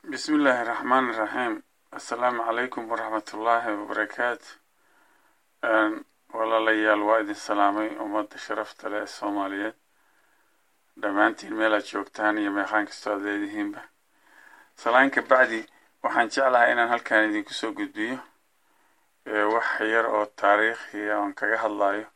bismi illaahi raxmaan iraxiim assalaamu calaykum waraxmatullaahi wabarakaatu walaalayaal waa idin salaamay ummadda sharafta leh ee soomaaliyeed dhammaantiin meelaad joogtaan iyo meeqaan kastoo aad leedihiinba salaanka bacdi waxaan jeclahay inaan halkan idinku soo gudbiyo wax yar oo taariikhiya oon kaga hadlayo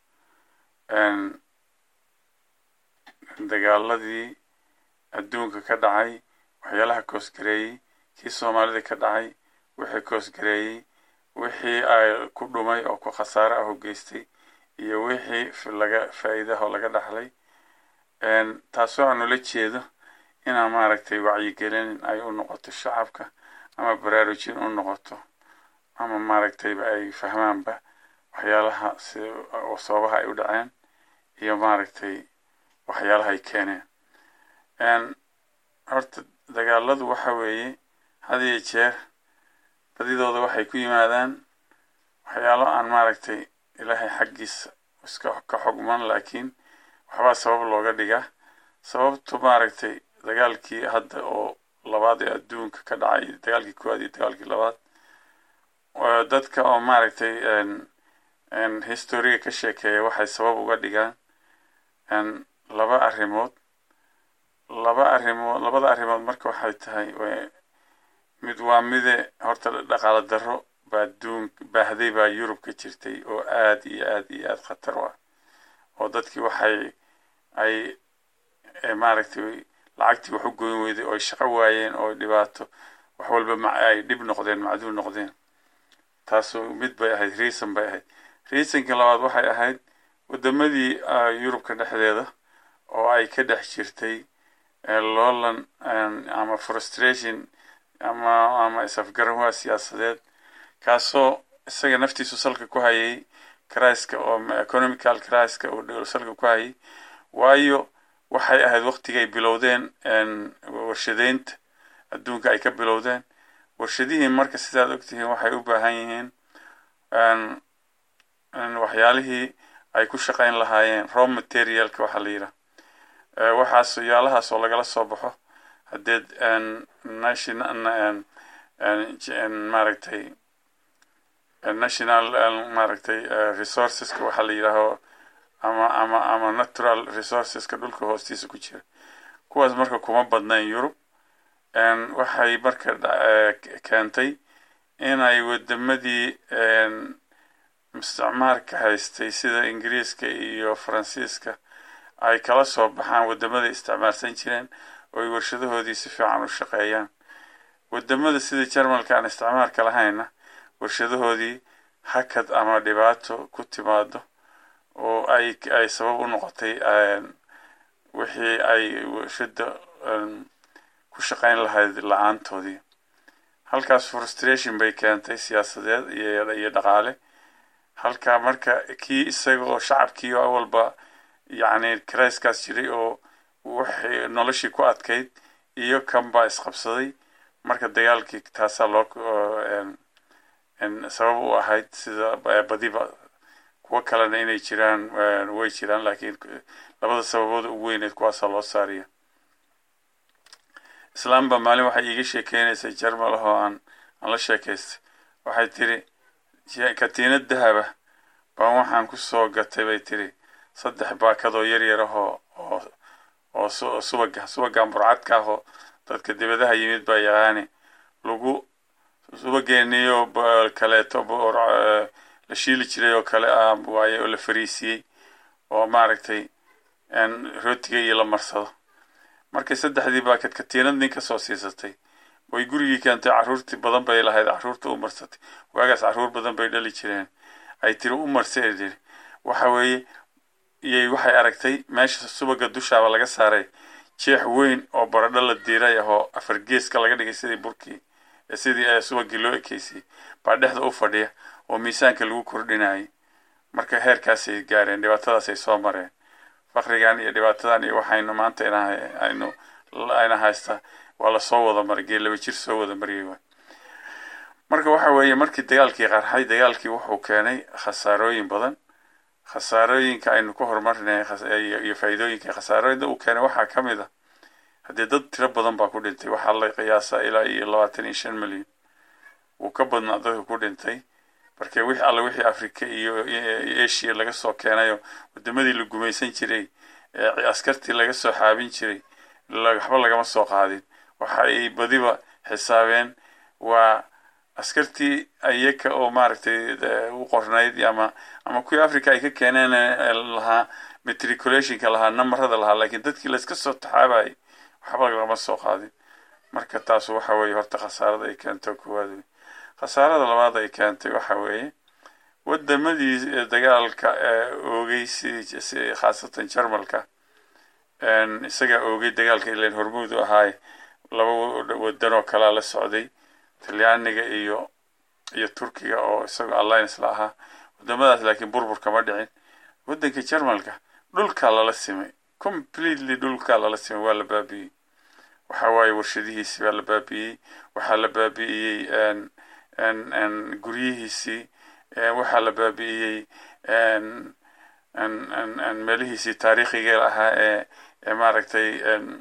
dagaaladii adduunka ka dhacay waxyaalaha koosgareeyey kii soomaalida ka dhacay wixii koosgareeyey wixii ay ku dhumay oo ku khasaare ah oo geystay iyo wixii laga faa'iidaha oo laga dhaxlay taasoo aan ula jeedo inaan maaragtay wacyigelin ay u noqoto shacabka ama baraarujin u noqoto ama maaragtayba ay fahmaanba waxyaalaha si sababaha ay u dhaceen iyo maaragtay waxyaalaha ay keeneen horta dagaaladu waxa weeye had iyo jeer badidooda waxay ku yimaadaan waxyaalo aan maaragtay ilaahay xaggiisa iska ka xogman laakiin waxbaa sabab looga dhigaa sababtu maaragtay dagaalkii hadda oo labaad ee adduunka ka dhacay dagaalkii koowaad iyo dagaalkii labaad dadka oo maaragtay historiga ka sheekeeya waxay sabab uga dhigaan laba arrimood laba arrimood labada arrimood marka waxay tahay mid waa mide horta dhaqaalo darro baa adduun baahday baa yurub ka jirtay oo aad iyo aad iyo aad khatar u ah oo dadkii waxay ay maaragtay lacagtii wax u goyn weyday oo ay shaqo waayeen oo dhibaato wax walba ay dhib noqdeen macduul noqdeen taasu mid bay ahayd reason bay ahayd reasonka labaad waxay ahayd waddamadii yurubka dhexdeeda oo ay ka dhex jirtay loolan ama frustration ama ama isafgaranwaa siyaasadeed kaasoo isaga naftiisu salka ku hayay criska oo economical criska oo salka ku hayay waayo waxay ahayd waqtigay bilowdeen warshadeynta adduunka ay ka bilowdeen warshadihii marka sidaad ogtihiin waxay u baahan yihiin waxyaalihii ay ku shaqayn lahaayeen raw materialka waxaa la yidhaha waxaas yaalahaas oo lagala soo baxo haddeed national maaragtay national maaragtay resourceska waxaa la yidhaaho ama ama ama natural resourceska dhulka hoostiisa ku jira kuwaas marka kuma badnayn yurub waxay marka keentay inay wadamadii isticmaarka haystay sida ingiriiska iyo faransiiska ay kala soo baxaan wadamada isticmaalsan jireen oo ay warshadahoodii si fiican u shaqeeyaan wadamada sida jarmalka aan isticmaalka lahayna warshadahoodii hakad ama dhibaato ku timaado oo ay ay sabab u noqotay wixii ay warshada ku shaqayn lahayd la-aantoodii halkaas frustration bay keentay siyaasadeed iyo dhaqaale halkaa marka kii isaga oo shacabkii oo awalba yacni karayskaas jiray oo waxay noloshii ku adkayd iyo kan baa isqabsaday marka dagaalkii taasaa loo sabab u ahayd sida badiba kuwo kalena inay jiraan way jiraan laakiin labada sababood ugu weyneed kuwaasaa loo saariya islaamba maalin waxay iiga sheekeynaysay jarmal ahoo aan aan la sheekaystay waxay tiri katiinad dahaba baan waxaan ku soo gatay bay tiri saddex baakadoo yar yar ahoo oo oo subaga subagan burcadka ahoo dadka dibadaha yimid baa yaqaani lagu subageeniyo kaleeto la shiili jiray oo kale ah waaye oo la fariisiyey oo maaragtay rootiga iyo la marsado markay saddexdii baakad katiinad nin ka soo siisatay way gurigii keentay carruurtii badan bay lahayd carruurta u marsatay waagaas carruur badan bay dhali jireen ay tiri u marsay tiri waxa weeye iyay waxay aragtay meesha subaga dushaaba laga saaray jeex weyn oo baradho la diiray ahoo afar geeska laga dhigay sidii burkii sidii subagii loo ekeysiyey baa dhexda u fadhiya oo miisaanka lagu kordhinayay marka heerkaasay gaareen dhibaatadaasay soo mareen fakrigan iyo dhibaatadan iyo waxaynu maanta aynu ayna haystaa waa lasoo wada maray gee laba jir soo wada mariyay waay marka waxa weeye markii dagaalkii qarxay dagaalkii wuxuu keenay khasaarooyin badan khasaarooyinka aynu ku horumarnay iyo faa'iidooyinka khasaarooyinka uu keenay waxaa ka mid a haddii dad tiro badan baa ku dhintay waxaa la qiyaasaa ilaa iyo labaatan iyo shan milyan wuu ka badnaa dadka ku dhintay marka wixii alle wixii africa iyo asia laga soo keenayo wadamadii la gumaysan jiray askartii laga soo xaabin jiray waxba lagama soo qaadin waxa ay badiba xisaabeen waa askartii ayaka oo maaragtay u qornayd ama ama kuwii africa ay ka keeneen lahaa matriculationka lahaa namarada lahaa lakiin dadkii layska soo taxaabayay waxba lagama soo qaadin marka taas waxa weeye horta khasaarada ay keento koowaad wey khasaarada labaad ay keentay waxa weeye wadamadii dagaalka oogay si khaasatan jarmalka isagaa oogay dagaalka ilan hormuud u ahaay laba wadan oo kalea la socday talyaaniga iyo iyo turkiga oo isagoo alliance la ahaa wadamadaas laakiin burbur kama dhicin wadanka jarmalka dhulkaa lala simay completely dhulkaa lala simay waa la baabi'iyey waxa waaye warshadihiisii baa la baabi'iyey waxaa la baabi'iyey guryihiisii waxaa la baabi'iyey meelihiisii taariikhiga ahaa ee ee maaragtay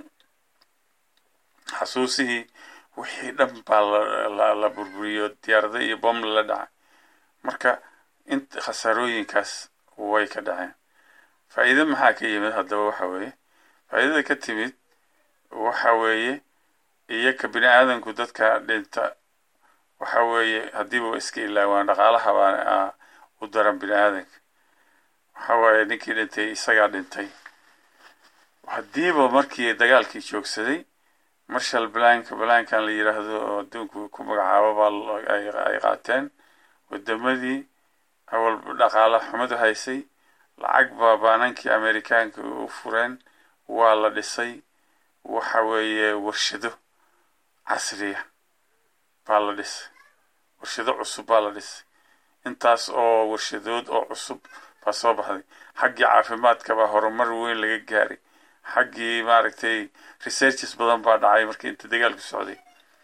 xasuusihii wixii dhan baa la burburiyo diyaarada iyo bom lala dhacay marka int khasaarooyinkaas way ka dhaceen faa'iide maxaa ka yimid haddaba waxa weeye faa'iidada ka timid waxa weeye iyaka bini aadamku dadka dhinta waxa weeye haddiiba iska ilaawaan dhaqaalaha baa u daran bini aadanka waxa waaye ninkii dhintay isagaa dhintay haddiiba markii dagaalkii joogsaday marshal blank blankan la yiraahdo oo adduunku ku magacaabo baa ay qaateen wadamadii awal dhaqaala xumadu haysay lacag baa baanankii amerikaanka u fureen waa la dhisay waxa weeye warshado casriya baa la dhisay warshado cusub baa la dhisay intaas oo warshadood oo cusub baa soo baxday xaggii caafimaadka baa horumar weyn laga gaaray xaggii maaragtay researches badan baa dhacay markii inta dagaalku socday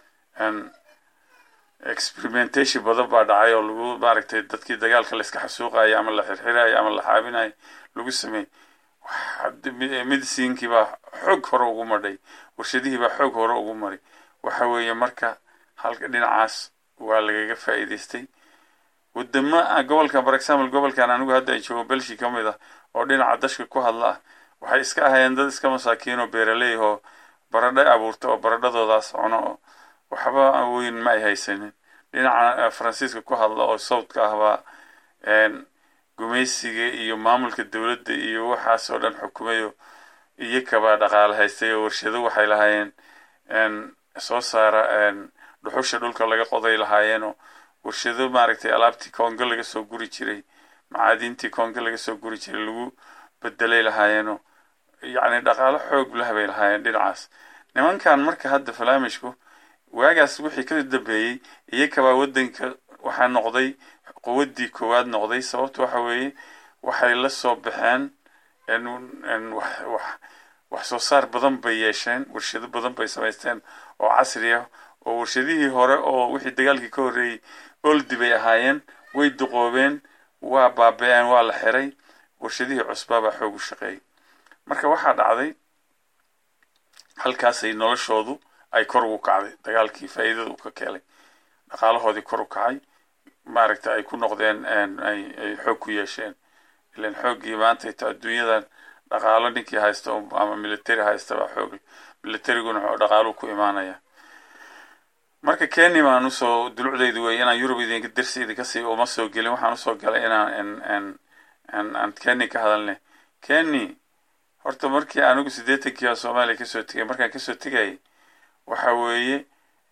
experimentation badan baa dhacay oo lagu maaragtay dadkii dagaalka layska xasuuqayo ama la xirxirayo ama la xaabinayo lagu sameeyey medicinkii baa xoog hore ugu madhay warshadihii baa xoog hore ugu maray waxa weeye marka halka dhinacaas waa lagaga faa'iidaystay wadamo gobolka for example gobolkan anigu hadda ay joogo belshi ka mid ah oo dhinaca dashka ku hadla ah waxay iska ahayeen dad iska masaakiin oo beeraley oo baradho abuurta oo baradhadoodaas cuno oo waxba weyn ma ay haysanin dhinaca faransiiska ku hadla oo sawdka ah baa gumaysiga iyo maamulka dowladda iyo waxaas oo dhan xukumayo iyakabaa dhaqaale haystay oo warshado waxay lahaayeen soo saara dhuxusha dhulka laga qoday lahaayeenoo warshado maaragtay alaabtii kongo laga soo guri jiray macaadiintii kongo laga soo guri jiray lagu bedelay lahaayeenoo yacni dhaqaalo xoog lah bay lahaayeen dhinacaas nimankan marka hadda falaamishku waagaas wixii ka dambeeyey iyakabaa waddanka waxaa noqday quwaddii koowaad noqday sababta waxa weeye waxay la soo baxeen wax soo saar badan bay yeesheen warshado badan bay samaysteen oo casri ah oo warshadihii hore oo wixii dagaalkii ka horreeyey oldi bay ahaayeen way duqoobeen waa baaba-een waa la xiray warshadihii cusbaabaa xoog u shaqeeyay marka waxaa dhacday halkaasay noloshoodu ay kor ugu kacday dagaalkii faa'iidada u ka keelay dhaqaalahoodii kor u kacay maaragta ay ku noqdeen ay xoog ku yeesheen ilan xooggii maanta ita adduunyadan dhaqaalo ninkii haysta ama military haysta baa xoog militariguna dhaqaalu ku imaanaya marka kenya baan usoo dulucdaydu wey inaan yurub idinka darsi idinka sii uma soo gelin waxaan usoo galay inaan aan kenya ka hadalnay kenya horta markii anigu siddeetankii baa soomaaliya kasoo tegay markaan kasoo tegayay waxa weeye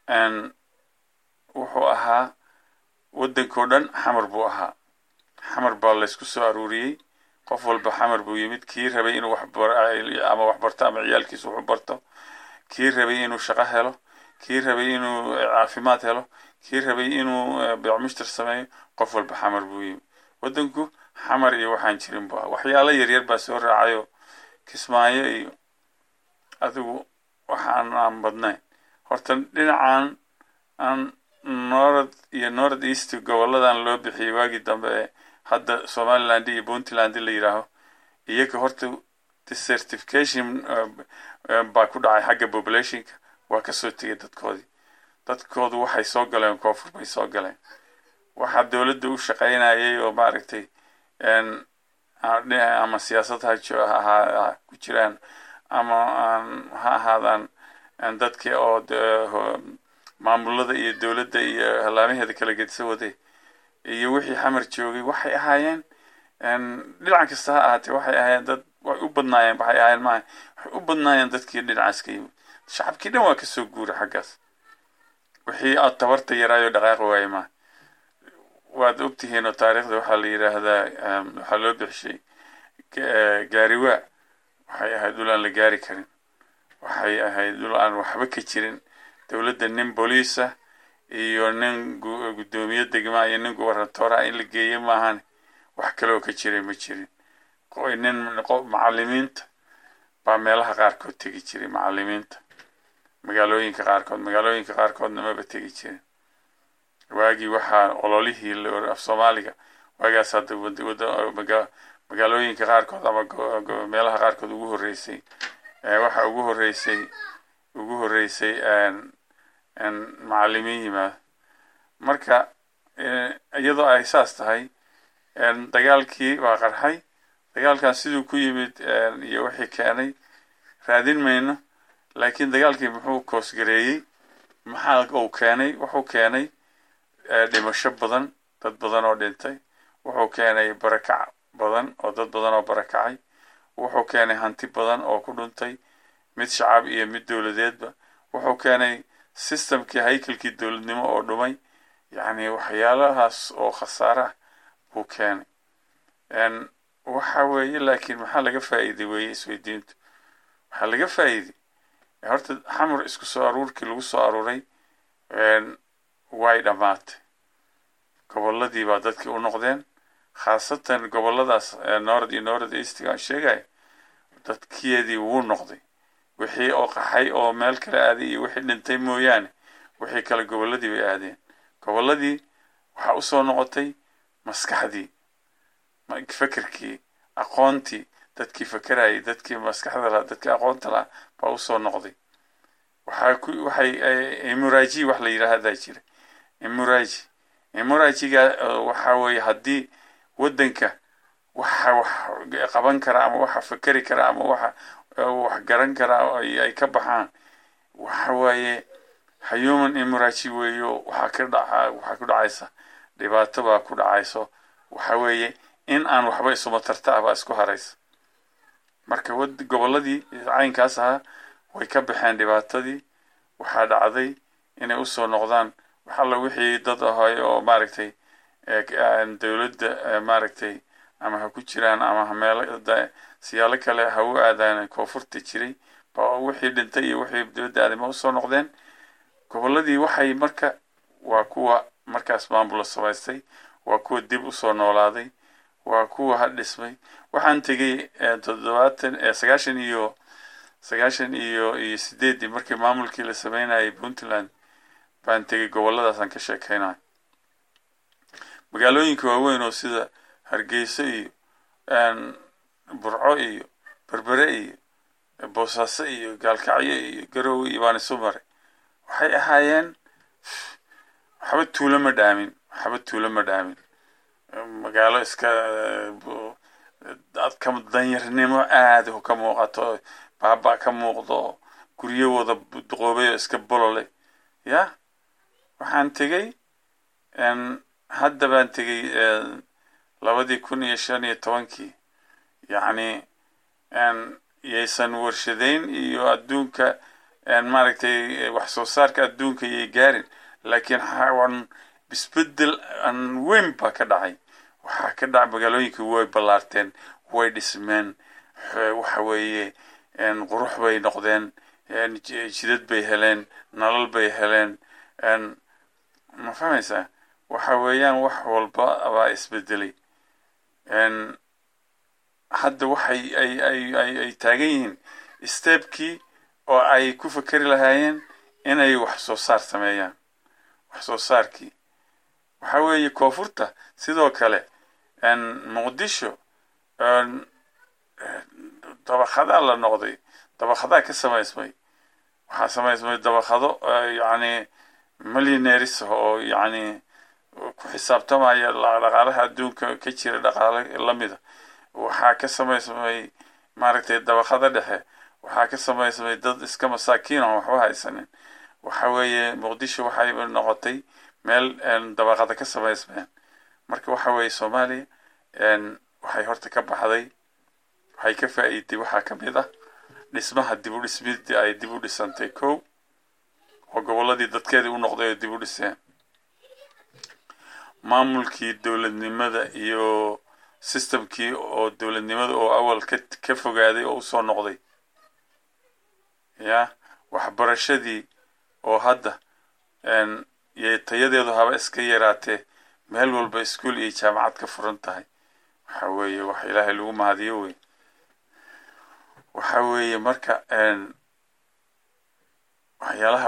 wuxuu ahaa waddankao dhan xamar buu ahaa xamar baa laysku soo aruuriyey qof walba xamar buu yimid kii rabay inuu ama wax barto ama ciyaalkiisa wuxu barto kii rabay inuu shaqo helo kii rabay inuu caafimaad helo kii rabay inuu beecmushtar sameeyo qof walba xamar buu yimid waddanku xamar iyo waxaan jirin bu ahaa waxyaalo yaryar baa soo raacayoo kismaayo iyo adigu waxaan aan badnayn horta dhinacan aan north iyo north east goboladan loo bixiyey waagii dambe ee hadda somaliland iyo puntland la yidhaaho iyaga horta desertification baa ku dhacay xagga populationka waa kasoo tegay dadkoodii dadkoodu waxay soo galeen koonfur bay soo galeen waxaa dowladda u shaqaynayay oo maaragtay ama siyaasad ha ku jiraan ama ha ahaadaan dadkii oo maamulada iyo dowladda iyo hallaamaheeda kala gedisa waday iyo wixii xamar joogay waxay ahaayeen dhinac kasta ha ahaatee waxay ahaayeen dad way u badnaayeen waxay ahaayeen maaha waxay u badnaayeen dadkii dhinacaas ka yimid shacabkii dhan waa kasoo guuray xaggaas wixii aad tabarta yaraayo dhaqaaqi waaye maaha waad ogtihiin oo taariikhda waxaa la yidhaahdaa waxaa loo bixishay gaariwaa waxay ahayd dhul aan la gaari karin waxay ahayd dhul aan waxba ka jirin dowladda nin booliisa iyo nin guddoomiye degmaa iyo nin gubernatoora in la geeyey maahan wax kaleoo ka jiray ma jirin nin macalimiinta baa meelaha qaarkood tegi jiray macalimiinta magaalooyinka qaarkood magaalooyinka qaarkoodna maba tegi jirin waagii waxaa ololihii af soomaaliga waagaas hadda magaalooyinka qaarkood ama meelaha qaarkood ugu horreysay waxa ugu horreysay ugu horreysay macalimiin yimaado marka iyadoo ay saas tahay dagaalkii waa qarxay dagaalkan siduu ku yimid iyo wixii keenay raadin mayno laakiin dagaalkii muxuu koosgareeyey maxaa uu keenay wuxuu keenay dhimasho badan dad badan oo dhintay wuxuu keenay barakac badan oo dad badan oo barakacay wuxuu keenay hanti badan oo ku dhuntay mid shacab iyo mid dowladeedba wuxuu keenay systemkii haykalkii dowladnimo oo dhumay yacni waxyaalahaas oo khasaare ah buu keenay waxa weeye laakiin maxaa laga faa'iiday weeye isweydiintu waxaa laga faa'iiday horta xamar isku soo aruurkii lagu soo aruuray way dhammaatay gobolladii baa dadkii u noqdeen khaasatan gobolladaas north iyo north eastiga aan sheegaya dadkeedii wuu noqday wixii oo qaxay oo meel kale aaday iyo wixii dhintay mooyaane wixii kale gobolladii bay aadeen gobolladii waxaa usoo noqotay maskaxdii fekerkii aqoontii dadkii fekerayay dadkii maskaxda lahaa dadkii aqoonta lahaa baa usoo noqday waxaa ku waxay imuraji wax la yidhaahdaa jira imuraji imurajiga waxa weeye haddii waddanka waxa wax qaban kara ama waxa fekeri kara ama waxa wax garan kara ay ka baxaan waxa waaye human imuraji weeyo waxaa ka dhaca waxaa ku dhacaysa dhibaato baa ku dhacayso waxa weeye in aan waxba isuma tarta ah baa isku haraysa marka gobolladii caynkaas ahaa way ka baxeen dhibaatadii waxaa dhacday inay usoo noqdaan wax alla wixii dad ahay oo maaragtay dowladda maaragtay ama ha ku jiraan ama ha meelo siyaalo kale ha u aadaan koonfurta jiray ba wixii dhintay iyo wixii dowladda aaday ma usoo noqdeen gobolladii waxay marka waa kuwa markaas maamula samaystay waa kuwa dib usoo noolaaday waa kuwa ha dhismay waxaan tegey toddobaatan sagaashan iyo sagaashan iyo iyo sideeddii markii maamulkii la sameynayay puntland baan tegey gobolladaasaan ka sheekeynayo magaalooyinka waaweyn oo sida hargeyso iyo burco iyo berbere iyo boosaaso iyo gaalkacyo iyo garowe iyo baan isu maray waxay ahaayeen waxba tuulo ma dhaamin waxba tuulo ma dhaamin magaalo iska dadka danyarnimo aada ka muuqato baaba ka muuqdo guryo wada duqoobay oo iska bolole ya waxaan tegey hadda baan tegey labadii kun iyo shan iyo tobankii yacni yaysan warshadeyn iyo adduunka maaragtay wax soo saarka adduunka yay gaarin laakiin xawan isbedel aan weyn baa ka dhacay waxaa ka dhacay magaalooyinka way ballaarteen way dhismeen waxa weeye qurux bay noqdeen jidad bay heleen nolol bay heleen ma fahmaysaa waxa weeyaan wax walba baa isbedelay hadda waxay ay ay ay ay taagan yihiin stebkii oo ay ku fekeri lahaayeen inay wax soo saar sameeyaan wax soo saarkii waxa weeye koonfurta sidoo kale muqdisho dabaqadaa la noqday dabaqadaa ka samaysmay waxaa samaysmay dabaqado yacni millionaires oo yacni ku xisaabtamaya dhaqaalaha adduunka ka jira dhaqaale lamida waxaa ka samaysmay maaragtay dabaqada dhexe waxaa ka samaysmay dad iska masaakiin oo waxba haysanin waxa weeye muqdisho waxay noqotay meel dabaqada ka samaysmeen marka waxa weeye soomaaliya waxay horta ka baxday waxay ka faa'iiday waxaa ka mid ah dhismaha dib u dhismidii ay dib u dhisantay kow oo gobolladii dadkeedii u noqday oo dib u dhiseen maamulkii dowladnimada iyo systemkii oo dowladnimada oo awal ka ka fogaaday oo usoo noqday ya waxbarashadii oo hadda y tayadeedu haba iska yaraatee meel walba iskuol iyo jaamacad ka furan tahay waxa weeye wax ilaahay lagu mahadiyo wey waxa weeye marka waxyaalaha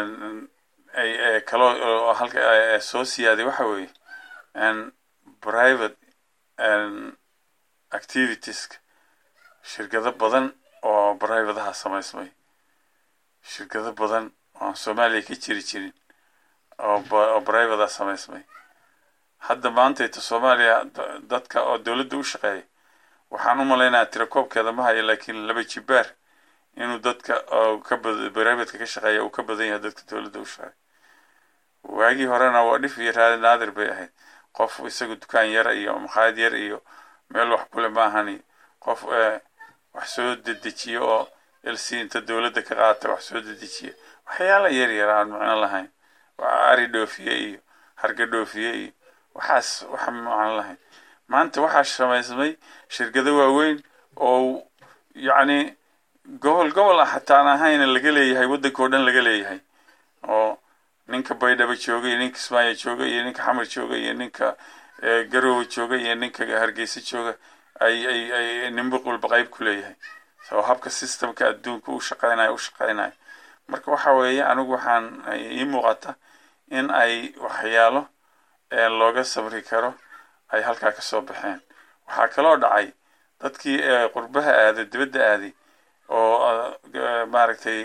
kaloo halka soo siyaaday waxa weeye private activitieska shirkado badan oo privataha samaysmay shirkado badan oan soomaaliya ka jiri jirin oo privata samaysmay hadda maantayta soomaaliya dadka oo dowladda u shaqeeya waxaan u malaynayaa tirakoobkeeda ma hayo laakiin laba jibaar inuu dadka ka privatka ka shaqeeya uu ka badan yahay dadka dowladda u shaqeeya waagii horena waa dhif iyo raadi naadir bay ahayd qof isaga dukaan yara iyo makhaayad yar iyo meel wax kule ma ahani qof wax soo dedejiyo oo lc inta dowladda ka qaata wax soo dedejiya waxyaala yar yar aan macno lahayn ari dhoofiye iyo harga dhoofiye iyo waxaas waxa macno lahayn maanta waxaa samaysmay shirkado waaweyn oo yacni gobol gobol ah hataan ahayna laga leeyahay waddanka oo dhan laga leeyahay oo ninka baydhabo jooga iyo ninka kismaayo jooga iyo ninka xamar jooga iyo ninka garowe jooga iyo ninka hargeysa jooga ay ay ay nimbuq walba qayb ku leeyahay oo habka systemka adduunka u shaqeynayo u shaqeynayo marka waxa weeye anigu waxaan ii muuqata in ay waxyaalo looga sabri karo ay halkaa kasoo baxeen waxaa kaloo dhacay dadkii qurbaha aaday dibadda aaday oo maaragtay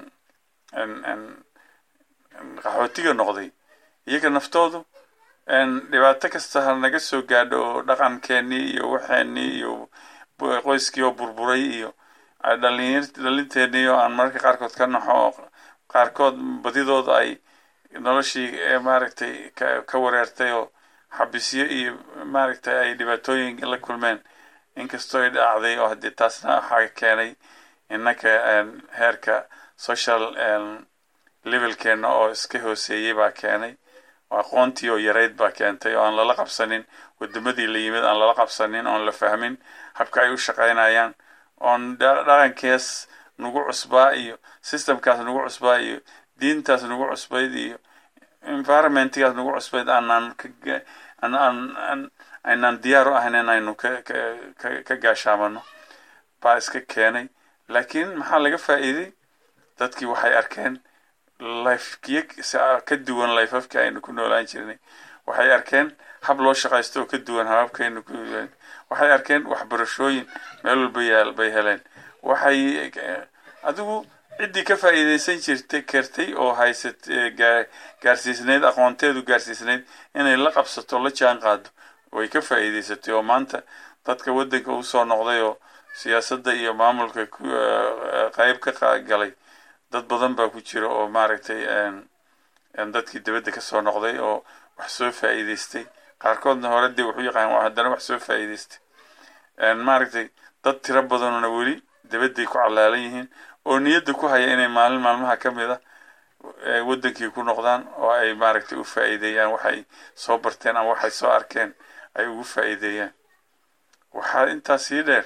qaxootiga noqday iyaga naftoodu dhibaato kasta ha naga soo gaadho oo dhaqankeenii iyo waxeenii iyo qoyskii oo burburay iyo dhalinteenii oo aan mararka qaarkood ka naxo oo qaarkood badidooda ay noloshii maaragtay ka wareertay oo xabisyo iyo maaragtay ay dhibaatooyin la kulmeen inkastoo ay dhacday oo haddii taasna waxaa keenay innaka heerka social levelkeena oo iska hooseeyey baa keenay aqoontii oo yarayd baa keentay oo aan lala qabsanin wadamadii la yimid aan lala qabsanin oon la fahmin habka ay u shaqeynayaan oon dhaqankees nagu cusbaa iyo systemkaas nagu cusbaa iyo diintaas nagu cusbayd iyo environmentgaas nagu cusbayd aanaan aan aynaan diyaar u ahayn in aynu ka ka gaashaamano baa iska keenay laakiin maxaa laga faa'iiday dadkii waxay arkeen lifekiyo ka duwan lifafkii aynu ku noolaan jirnay waxay arkeen hab loo shaqaysto oo ka duwan hababkaynu ku waxay arkeen waxbarashooyin meel walba yaal bay heleen waxay adigu ciddii ka faa'iidaysan jirtay kartay oo haysat gaarsiisnayd aqoonteedu gaarsiisnayd inay la qabsato la jaan qaado way ka faa'iidaysatay oo maanta dadka waddanka usoo noqday oo siyaasadda iyo maamulka qayb ka galay dad badan baa ku jira oo maaragtay dadkii dibadda kasoo noqday oo wax soo faa'iidaystay qaarkoodna hore dee wuxuu yaqaan haddana wax soo faa'iidaystay maaragtay dad tiro badanuna weli dibadday ku calaalan yihiin oo niyadda ku haya inay maalin maalmaha ka mid a waddankii ku noqdaan oo ay maaragtay u faa'iideeyaan waxay soo barteen ama waxay soo arkeen ay ugu faa'iideeyaan waxaa intaas sii dheer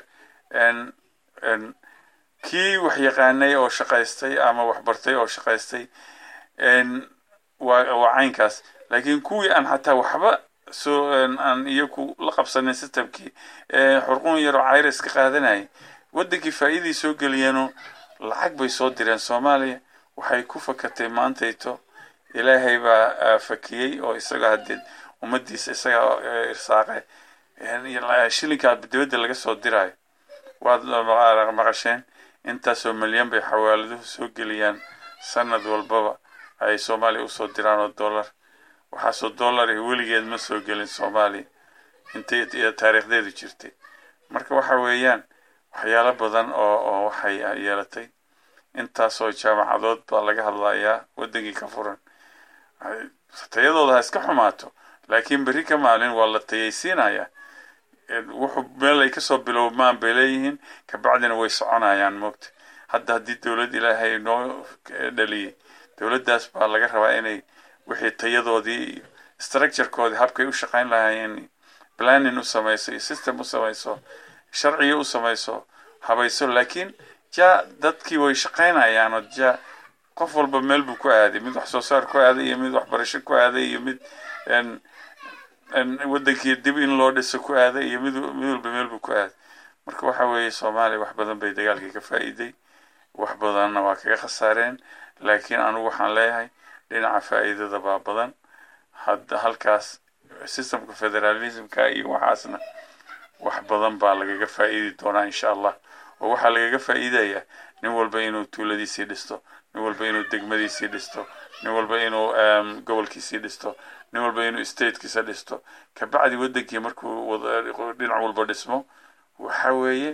kii wax yaqaanay oo shaqaystay ama wax bartay oo shaqaystay waa waa caynkaas laakiin kuwii aan xataa waxba soo aan iyaku la qabsanin systemkii xurqun yaroo cayras ka qaadanayay waddankii faa'iidii soo geliyeenoo lacag bay soo direen soomaaliya waxay ku fakatay maantayto ilaahay baa fakiyey oo isaga haddee ummaddiisa isaga irsaaqe shilinkaa dibadda laga soo diraayo waad maqasheen intaasoo milyan bay xawaaladuhu soo geliyaan sanad walbaba ay soomaaliya usoo diraan oo dollar waxaasoo dollar weligeed ma soo gelin soomaaliya intay taariikhdeedu jirtay marka waxa weeyaan waxyaalo badan oo oo waxay yeelatay intaasoo jaamacadood baa laga hadlayaa waddankii ka furan tayadooda ha iska xumaato laakiin berri ka maalin waa la tayaysiinayaa wuxuu meel ay kasoo bilowmaan bay leeyihiin kabacdina way soconayaan moogta hadda haddii dowlad ilaahay noo dhaliyey dowladdaas baa laga rabaa inay wixii tayadoodii iyo structurekoodii habkay u shaqayn lahaayeen planning u samayso iyo system u samayso sharciga u samayso habayso laakiin ja dadkii way shaqaynayaan oo ja qof walba meel buu ku aaday mid wax soo saar ku aaday iyo mid waxbarasho ku aaday iyo mid waddankii dib in loo dhiso ku aaday iyo mid mid walba meel buu ku aaday marka waxa weeye soomaaliya wax badan bay dagaalkii ka faa'iiday wax badanna waa kaga khasaareen laakiin anugu waxaan leeyahay dhinaca faa'iidada baa badan hadda halkaas systemka federalismka iyo waxaasna wax badan baa lagaga faa'iidi doonaa insha allah oo waxaa lagaga faa'iidayaa nin walba inuu tuuladiisii dhisto nin walba inuu degmadiisii dhisto nin walba inuu gobolkiisii dhisto nin walba inuu statekiisa dhisto kabacdi waddankii markuu dhinac walba dhismo waxa weeye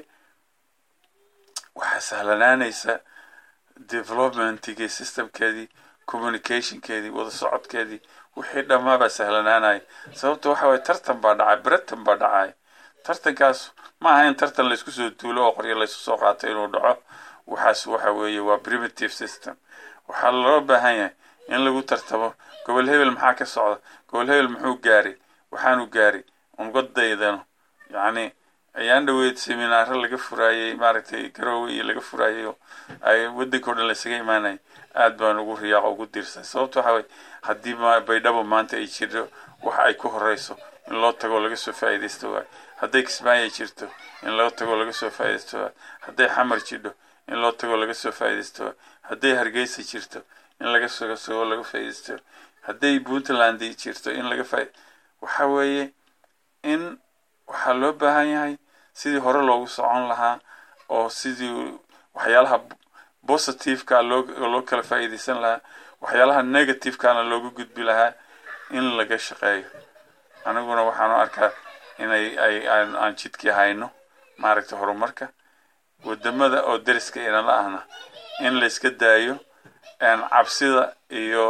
waxaa sahlanaanaysa developmentigii systemkeedii communicationkeedii wada socodkeedii wixii dhammaabaa sahlanaanaya sababta waxa waye tartan baa dhacay britain baa dhacay tartankaas ma aha in tartan laysku soo duulo oo qoryo laysu soo qaato inuu dhaco waxaas waxa weeye waa primitive system waxaa loo baahan yahay in lagu tartamo gobol hebel maxaa ka socda gobol hebel muxuu gaaray waxaanu gaaray unbadaydano yacni ayaan dhaweyd seminaaro laga furaayey maaragtay garoowe iyo laga furaayay oo ay waddanka o dhan laysaga imaanayay aad baan ugu riyaaqo ugu diirsay sababta waxa weye haddii baydhabo maanta ay jirto waxa ay ku horeyso in loo tago laga soo faa'iidaysto waay hadday kismaayo jirto in loo tago laga soo faa'iidaysto waay hadday xamar jidho in loo tago laga soo faa'iidaysto waay hadday hargeysa jirto in laga soo soo laga faa'iidaysto hadday puntland jirto in laga faa waxa weeye in waxaa loo baahan yahay sidii hore loogu socon lahaa oo sidii waxyaalaha positiveka loo loo kala faa'iidaysan lahaa waxyaalaha negativekana loogu gudbi lahaa in laga shaqeeyo aniguna waxaanu arkaa inay ay aan jidkii hayno maaragtay horumarka wadamada oo deriska inala ahna in layska daayo cabsida iyo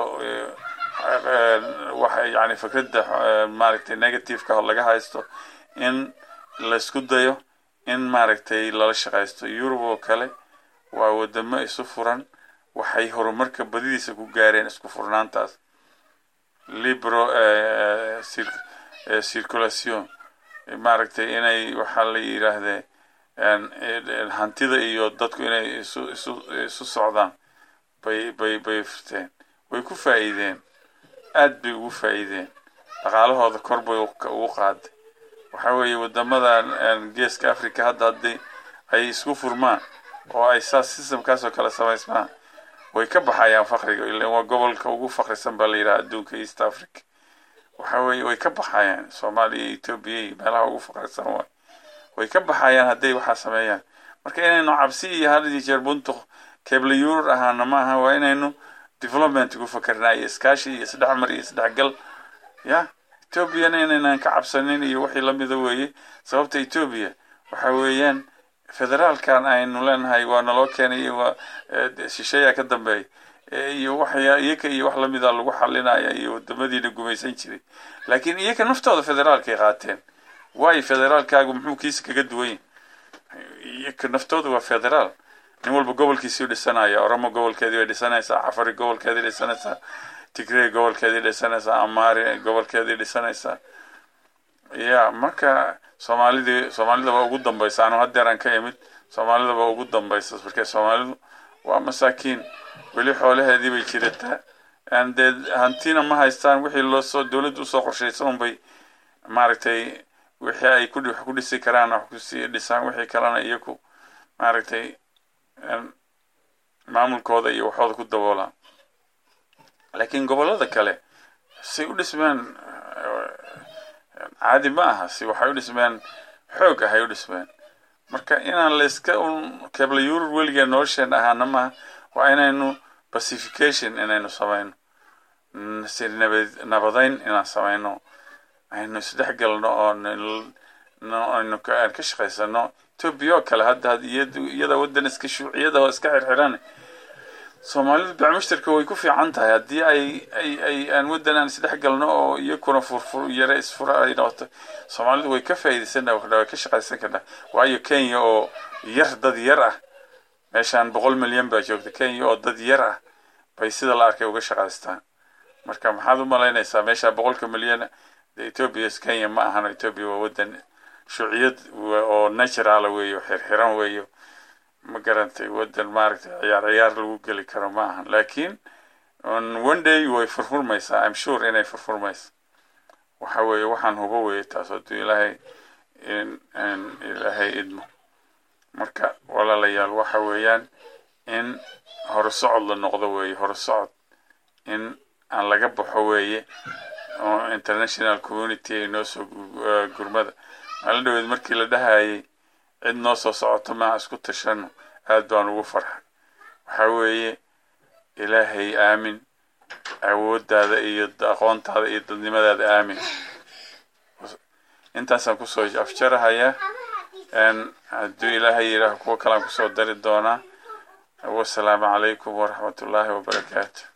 waxa yani fikradda maaragtay negativeka laga haysto in laysku dayo in maaragtay lala shaqaysto yurub oo kale waa wadamo isu furan waxay horumarka badidiisa ku gaareen isku furnaantaas libro circulation maaragtay inay waxaa la yidhaahdee hantida iyo dadku inay isu isu isu socdaan bay bay bay furteen way ku faa'iideen aad bay ugu faa'iideen dhaqaalahooda kor bay ugu qaaday waxa weeye wadamadan geeska africa hadda haddii ay isku furmaan oo ay saas systemkaas oo kale samaysmaan way ka baxayaan fakriga ilan waa gobolka ugu fakrisan baa la yidhaha adduunka east africa waxa weeye way ka baxayaan soomaaliya iyo etoobiya iyo meelaha ugu fakrisan waay way ka baxayaan hadday waxaa sameeyaan marka inaynu cabsi iyo had iyo jeer buntuq keble yurur ahaana ma aha waa inaynu development ku fakernaa iyo iskaashi iyo isdhexmar iyo isdhexgal ya etoobiyana inaynan ka cabsanin iyo wixii lamida weeye sababta etoobiya waxa weeyaan federaalkan aynu leenahay waa naloo keenay waa shisheeyaa ka dambeeya iyo waxya iyaka iyo wax lamida lagu xalinaya iyo wadamadiina gumaysan jiray laakiin iyaka naftooda federaalkay qaateen waayo federaalkaagu muxuu kiisa kaga duwan yahay iyaka naftooda waa federaal nin walba gobolkiisii dhisanaya oromo gobolkeedii bay dhisanaysaa cafari gobolkeedii dhisanaysaa tigrey gobolkeedii dhisanaysaa amari gobolkeedii dhisanaysaa ya marka soomaalidii soomaalida baa ugu dambaysa anu hadeeraan ka imid soomaalida baa ugu dambaysa marka soomaalidu waa masaakiin weli xoolaheedii bay jirataa dee hantina ma haystaan wixii loosoo dowladda usoo qorshaysan unbay maaragtay wixii ay ku wax ku dhisi karaan wax kusii dhisaan wixii kalena iyaku maaragtay maamulkooda iyo waxooda ku daboolaan laakiin gobollada kale say u dhismeen caadi ma aha si waxay u dhismeen xoog ahay u dhismeen marka inaan layska un kebla yurub weligaa nolosheen ahaana maaha waa inaynu pacification inaynu samayno si nabad nabadayn inaan samayno aynu isdhex galno oo aynu aan ka shaqaysano etoobiya oo kale hadda iyada waddan iska shuuciyada oo iska xirxiran soomaalidu bacmushtarka way ku fiican tahay haddii ay ay ay aan waddan aan isdhex galno oo iyakuna furfur yare isfura ay noqoto soomaalidu way ka faa'iidaysan kardhaa way ka shaqaysan kardhaa waayo kenya oo yar dad yar ah meeshaan boqol milyan baa joogta kenya oo dad yar ah bay sida la arkay uga shaqaystaan marka maxaad u malaynaysaa meesha boqolka milyan etoobiya kenya ma ahan etoobiya waa waddan shuuciyad oo naturala weeyo xirxiran weeyo ma garantay waddan maaragtay ciyaar ciyaar lagu geli karo ma ahan laakiin one day way furfurmaysaa im sure inay furfurmaysa waxa weeye waxaan hubo weeye taas hadduu ilaahay ilaahay idmo marka walaalayaal waxa weeyaan in horusocod la noqdo weeye horusocod in aan laga baxo weeye oo international community ay noo soo gurmada maalin dhaweed markii la dhahayay cid noo soo socoto maa isku tashano aad baan ugu farxay waxaa weeye ilaahay aamin awooddaada iyo aqoontaada iyo dadnimadaada aamin intaasaan kusoo afjarahayaa hadduu ilaahay yidhaaho kuwo kalean kusoo dari doonaa wasalaamu calaykum waraxmatullaahi wabarakaatu